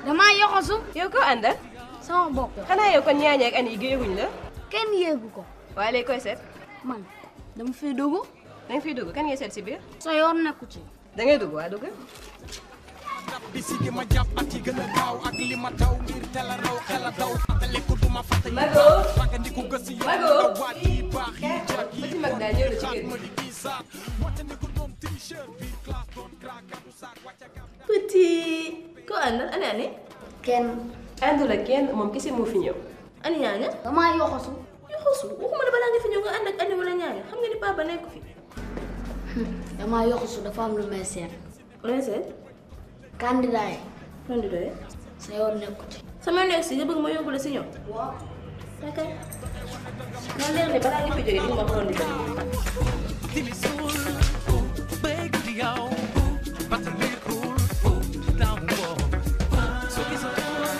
damaa yoxosu yow ko àndal sama bopp xanaa yow kon ñaañee ak an yi géeguñ la kenn yéegu ko waaye léegi koy seet man dama fi dugg da nga fiy dugg kan ngay seet si biir sa yoon nekku ci da ngay dugg waa dugg bi si gi ma jàpp at yi gën a gaaw ak li ma taw ngir teel a raw xel a daw fàttaliku du ma fàtte Mago fàggandiku gës yi Mago waat yi baax yi jag yi petit mag daal ñëw na ci kër ma gi di kii saak wattandiku doom t-shirt bi classe doon crack gàddu saak wàcca gam petit ko àndal ani ani kenn àndul ak kenn moom kese moo fi ñëw ani ñaaña damaa yoxosu yu xosu waxuma ne balaa nga fi ñëw nga ànd ak ani wala ñaaña xam nga ni papa nekk fi damaa yoxosu dafa am lu may seet looy seet candidat yi lan di doyee sa yoon nekku ci sama nekk si nga bëgg ma yóbbu la si ñoom waaw ok man leer ne balaa nga fi jógee di nga ma xool di doy tilisul bëgg di yow fàttalikul daaw ko soo gisoo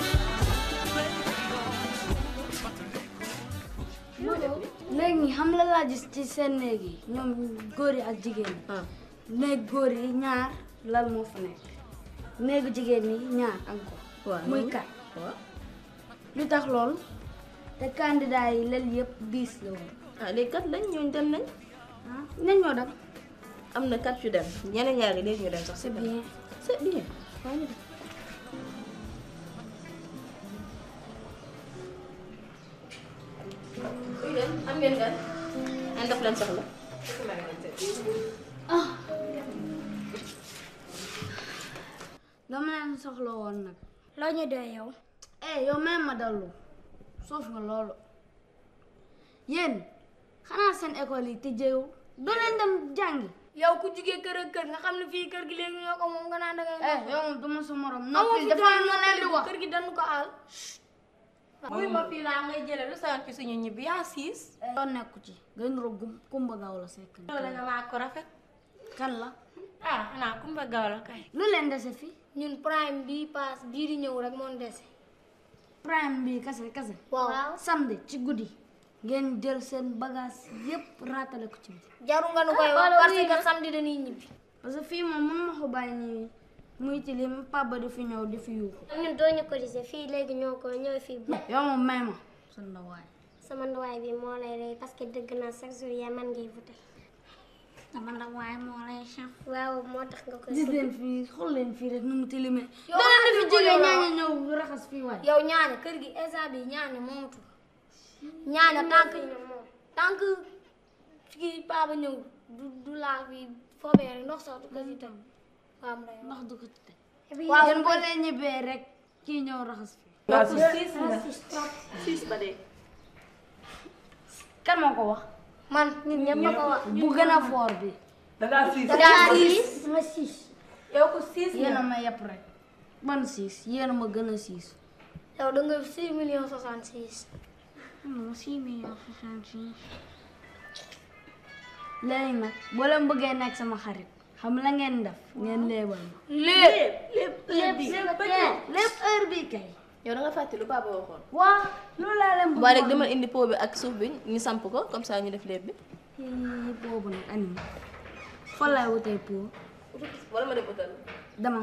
léegi nii xam la laa gis ci seen néeg yi ñoom góor yi ak jigéen ñi néeg góor yi ñaar lal moo fa nekk néegu jigéen ñi ñaar encore waaw muy kat waaw lu tax loolu te candidat yi lal yëpp diis la woon ah léegi kat lañ ñooñu dem nañ ah nañ ñoo dem am na kat yu dem ñeneen ñaari léegi ñu dem sax c'est bien c'est bien waaw ñu dem kuy dem am ngeen gan ngeen def leen soxla dama leen soxla woon nag loo ñu doy yow eh yow même ma dallu soof nga loolu yéen xanaa seen école yi tëjeewul doo leen dem jàngi yow ku jugee kër ak kër nga xam ne fii kër gi léegi ñoo ko moom nga naan da ngay eh yow moom duma sa morom amoo noppi fi dafa doon am lu leen di wax kër gi dañu ko aal muy ma fii laa ngay jële lu sa ci suñu ñibbi yaa siis yoon nekku ci gën ro gum kumba gaaw la sekk loolu nga maa ko rafet kan la ah xanaa kumba gaaw la kay lu leen dese fi ñun prime bii paas bii di ñëw rek moon dese prime bi kase kase waaw samedi ci guddi ngeen jël seen bagage yépp raatale ko ci biti jaru nga nu koy wax parce que samedi dañuy ñibbi parce que fii moom mën ma ko bàyyi nii muy tilim papa di fi ñëw di fi yuuxu ñun doo ñu cotiser fii léegi ñoo ko ñooy fii bu yow moom may ma sa ndawaay sama ndawaay bi moo lay rey parce que dëgg naa chaque jour yaa man ngay voté sama ndawaay moo lay chef waaw moo tax nga koy gis leen fii xool leen fii rek nu mu tilimee Yow dana xam fi nga jógee yow- ñaaña ñëw raxas fii waay yow ñaane kër gi instant bi ñaane moomutu ñaane tànk tànk kii papa ñëw du du laa fi foobee rek ndox sax du ko si tam waaw mu lay wax. ndax du ko ci teg waaw yéen boo leen ñibbee rek kii ñëw raxas fii siis ba dee kan moo ko wax man ñun ñëpp a ko wax bu gën a foor bi dangaa siis dama siis yow ko siis yéen a ma yepp rek ban siis yéen a ma gën a siis yow da nga six millions soixante six non six millions soixante-six léegi nag boo leen bëggee nekk sama xarit xam la ngeen def ngeen léebal ma lépp lépp lépp lépp lépp heure bi kay yow da nga fàtte lu papa waxoon waa loolu laa leen bëgg waaye rek dama indi pot bi ak suuf bi ñu samp ko comme ça ñu def lépp bi yi boobu nag anim fan laay wutee pour wala ma dem utal dama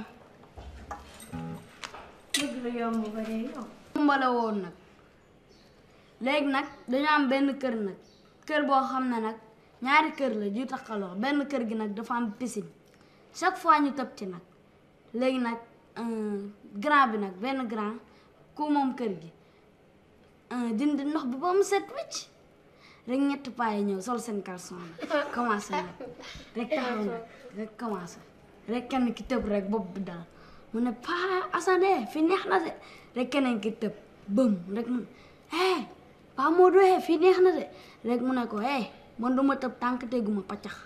dëgg la yomb ba dee yow mbala woon nag léegi nag dañu am benn kër nag kër boo xam ne nag ñaari kër la ju taxaloo benn kër gi nag dafa am piscine chaque fois ñu tëb ci nag léegi nag euh, grand bi nag benn grand ku moom kër gi euh, dindi ndox bi ba mu set wicc rek ñetti paa yi ñëw sol seen caleçon nag commencé nag rek taxaw nag rek commencé rek kenn ki tëb rek bopp bi dal mu ne paa Assane fi neex na de rek keneen ki tëb bëm rek mu eh paa Modou eh fi neex na de rek mu ne ko eh man du ma tëb tànk teguma paccax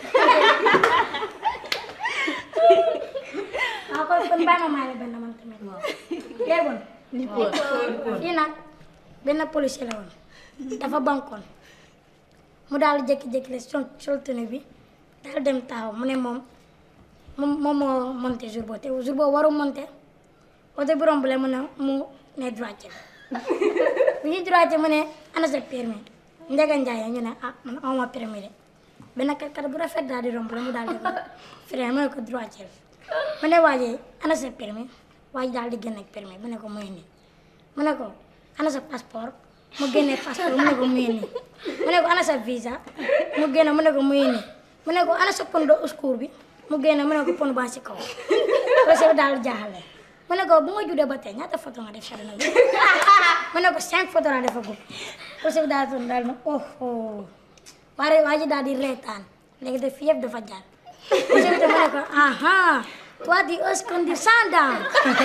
waaw kon kon bàyyi ma maa la benn man tamit waaw léegoon fii nag benn policier la woon dafa bankoon mu daal jékki-jékki la sol sol tenue bi daal dem taxaw mu ne moom moom moom moo monté jour boobu te jour boobu waru monté oto bi romb la mu ne mu ne droitier bu ñuy droitier mu ne ana sa permis Ndege Ndiaye ñu ne ah man awma permis de benn kat kat bu rafet daal di romb la mu daal di ko frein mu ne ko droitier mu ne waa ji ana sa permis waaye daal di génne permis mu ne ko muy nii mu ne ko ana sa passeport mu génne passeport mu ne ko muy nii mu ne ko ana sa visa mu génne mu ne ko muy nii mu ne ko ana sa pon de secours bi mu génne mu ne ko pon baa si kaw policier bi daal di jaaxale mu ne ko bu nga juddee ba tey ñaata photo nga def sa dina bi mu ne ko cinq photo laa defa gub policier bi daal di daal na oh oh waaye waa ji daal di reetaan léegi def yëpp dafa jàll policier bi tam mu ne ko aha toi tu oses conduire sans dents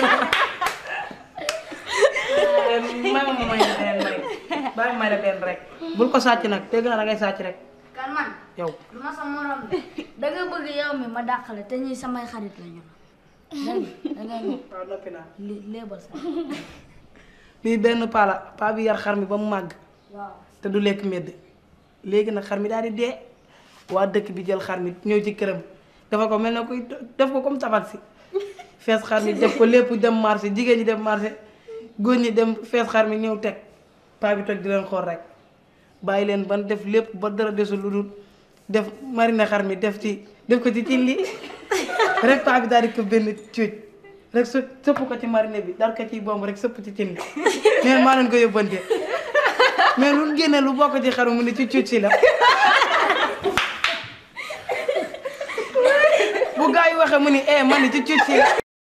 may ma ma may la benn rek bàyyi may la benn rek bul ko sàcc nag dégg naa da ngay sàcc rek kan man yow lu ma sa morom de da nga bëgg yow mi ma dàqale te ñuy samay xarit la ñu dégg nga da ngay ñëw waaw noppi naa li léebal sa lii benn paa la paa bi yar xar mi ba mu màgg waaw te du lekk medd léegi nag xar mi daal di dee waa dëkk bi jël xar mi ñëw ci këram dafa ko mel ne kuy def ko comme tabax si fees xar mi def ko lépp dem marché jigéen ñi dem marché góor ñi dem fees xar mi ñëw teg paa bi toog di leen xool rek bàyyi leen ban def lépp ba dara desul lu dul def marine xar mi def ci def ko ci cin li rek paa bi daal di ko benn cuuj rek së sëpp ko ci marine bi daal ko ciy bomb rek sëpp ci cin li neen maa leen ko yóbbante mais lu génne lu bokk ci xaru mu ne ci cuuj si la bu gaa yi waxee mu ni eh man ni ci cuuj si la